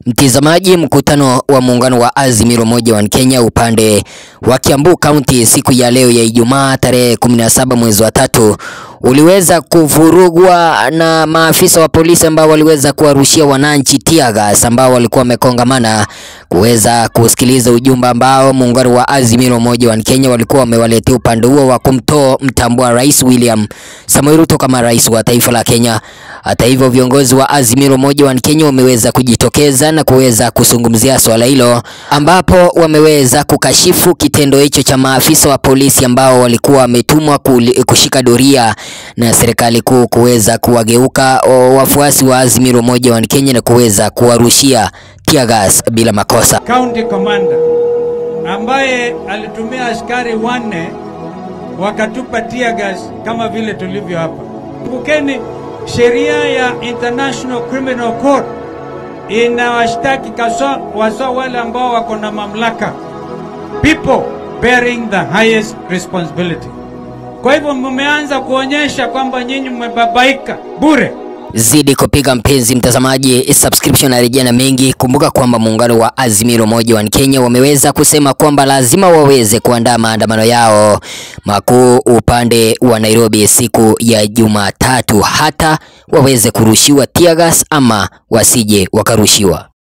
Mtizamaji, mkutano wa muungano wa Azimio Moja One Kenya upande wa Kiambu County siku ya leo ya Ijumaa tarehe 17 mwezi wa tatu uliweza kuvurugwa na maafisa wa polisi ambao waliweza kuwarushia wananchi tear gas ambao walikuwa wamekongamana kuweza kusikiliza ujumbe ambao muungano wa Azimio Moja One Kenya walikuwa wamewaletea upande huo wa kumtoa mtambua Rais William Samoei Ruto kama rais wa taifa la Kenya. Hata hivyo, viongozi wa Azimio Moja One Kenya wameweza kujitokeza na kuweza kuzungumzia swala hilo, ambapo wameweza kukashifu kitendo hicho cha maafisa wa polisi ambao walikuwa wametumwa kushika doria na serikali kuu kuweza kuwageuka wafuasi wa Azimio Moja One Kenya na kuweza kuwarushia tear gas bila makosa. County commander ambaye alitumia askari wanne wakatupa tear gas kama vile tulivyo hapa. Kumbukeni sheria ya International Criminal Court inawashtaki kaswa waswa wale ambao wako na mamlaka, people bearing the highest responsibility. Kwa hivyo mmeanza kuonyesha kwamba nyinyi mmebabaika bure. Zidi kupiga mpenzi mtazamaji, subscription na rejea na mengi. Kumbuka kwamba muungano wa Azimio Moja One Kenya wameweza kusema kwamba lazima waweze kuandaa maandamano yao makuu upande wa Nairobi siku ya Jumatatu, hata waweze kurushiwa tear gas ama wasije wakarushiwa.